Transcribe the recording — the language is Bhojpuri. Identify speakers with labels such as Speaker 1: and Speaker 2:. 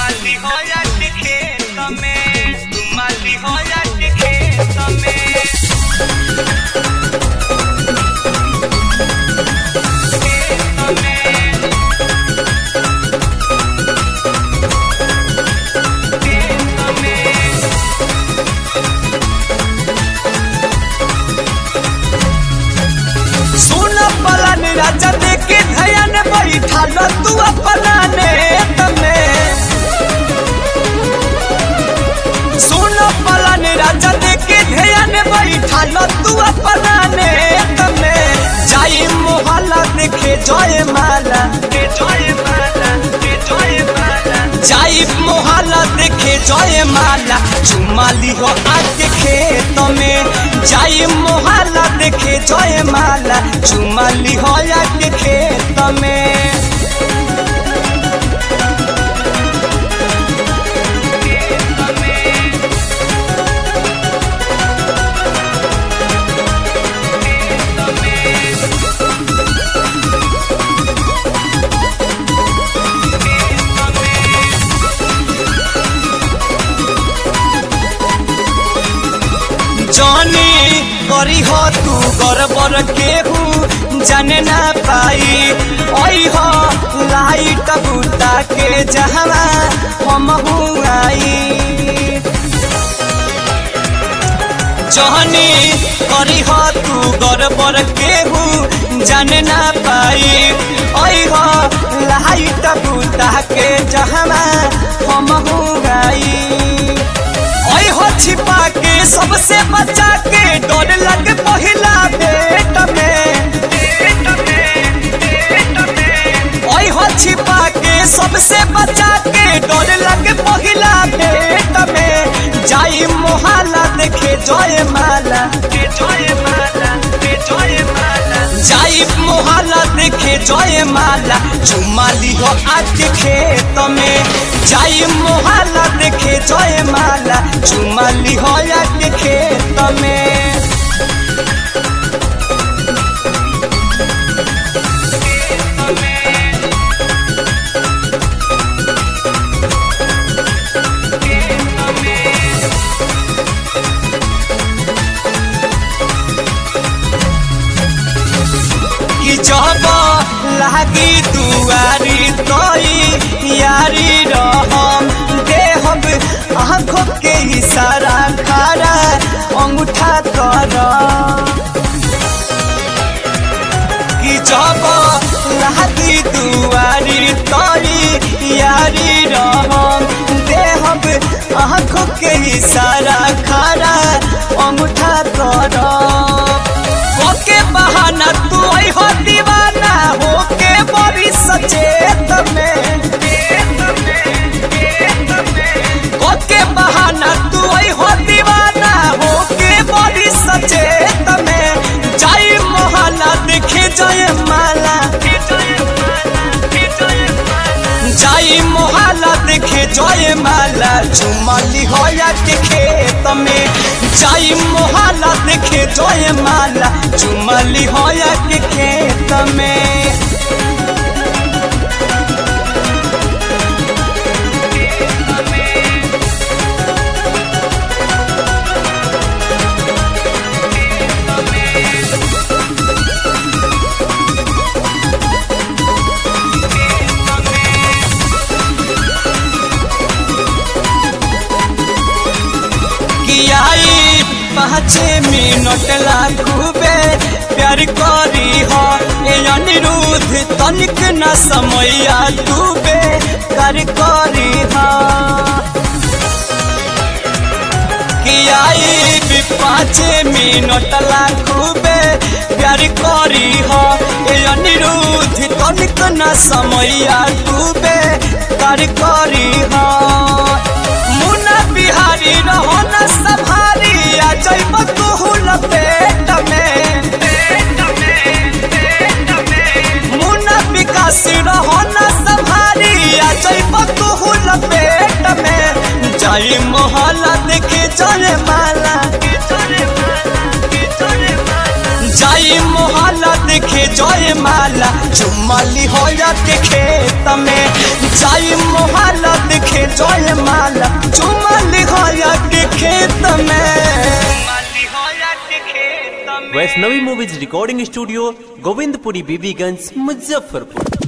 Speaker 1: माली हो जाती खेत में तू माली हो जाती खेत में खेत में खेत में
Speaker 2: सुन पलन राजा देखे धयन बैठल तू अपना नेत में सुन पलन राजा देखे धयन बैठल तू अपना नेत में जाई मोहल्ला देखे जय माला
Speaker 1: के जय माला के जय माला
Speaker 2: जाई मोहल्ला देखे जय माला चुमाली हो आज खेत में जाई मोहल्ला देखे जय माला चुमाली हो आज खेत में जानी करी हो तू गरबर केहू जाने ना पाई ओई हो लाइट बुता के जहवा हम आई जहनी करी हो तू गरबर केहू जाने ना पाई ओई हो लाइट बुता के जहवा हम आई ओई हो छिपा के सबसे बचा के डर लग पहिला पेट में
Speaker 1: पेट में पेट में
Speaker 2: ओई हो छिपा के सबसे बचा के डर लग पहिला पेट में जाई मोहल्ला देखे जय माला
Speaker 1: के जय माला के जय माला
Speaker 2: जाई मोहल्ला देखे जय माला चुमाली हो आज खेत में जाई मोहल्ला देखे जय माला चुमाली हो आज खेत में कि जब लागी दुआरी तोई यारी रहम देहब आँखों के इशारा खारा अंगूठा कर कि जब लागी दुआरी तोई यारी रहम देहब आँखों के इशारा खारा अंगूठा कर ओके बहाना तू आई हो दीवाना होके बड़ी सचेत में
Speaker 1: पेट में पेट में
Speaker 2: ओके बहाना तू आई हो दीवाना होके बड़ी सचेत में जाई मोहल्ला देखे जय माला
Speaker 1: के जय माला के जय माला
Speaker 2: जाई मोहल्ला देखे जय माला चुमाली होया के खेत में जाई मोहल्ला देखे जय माला चुमाली होया के खेत में कि आई पाँच मिनट लागूबे प्यार करी हो ए अनिरुद्ध तनिक न समय डूबे कर करी हो कि आई भी पाँच मिनट लागूबे प्यार करी हो ए अनिरुद्ध तनिक न समय डूबे कर करी हो मुना बिहारी रहो न सभारी आ जैब तू लपेट में
Speaker 1: पेट में पेट में
Speaker 2: मुना विकास रहो न सभारी आ जैब तू लपेट में जाई मोहल्ला देखे जय माला
Speaker 1: के जय माला के जय माला
Speaker 2: जाई मोहल्ला देखे जय माला चुमाली हो जाते खेत में जाई मोहल्ला देखे जय माला चुमली होया के खेत में
Speaker 1: माली हो जाते खेत में
Speaker 3: Vaishnavi movies recording studio Govindpuri Bibiganj Muzaffarpur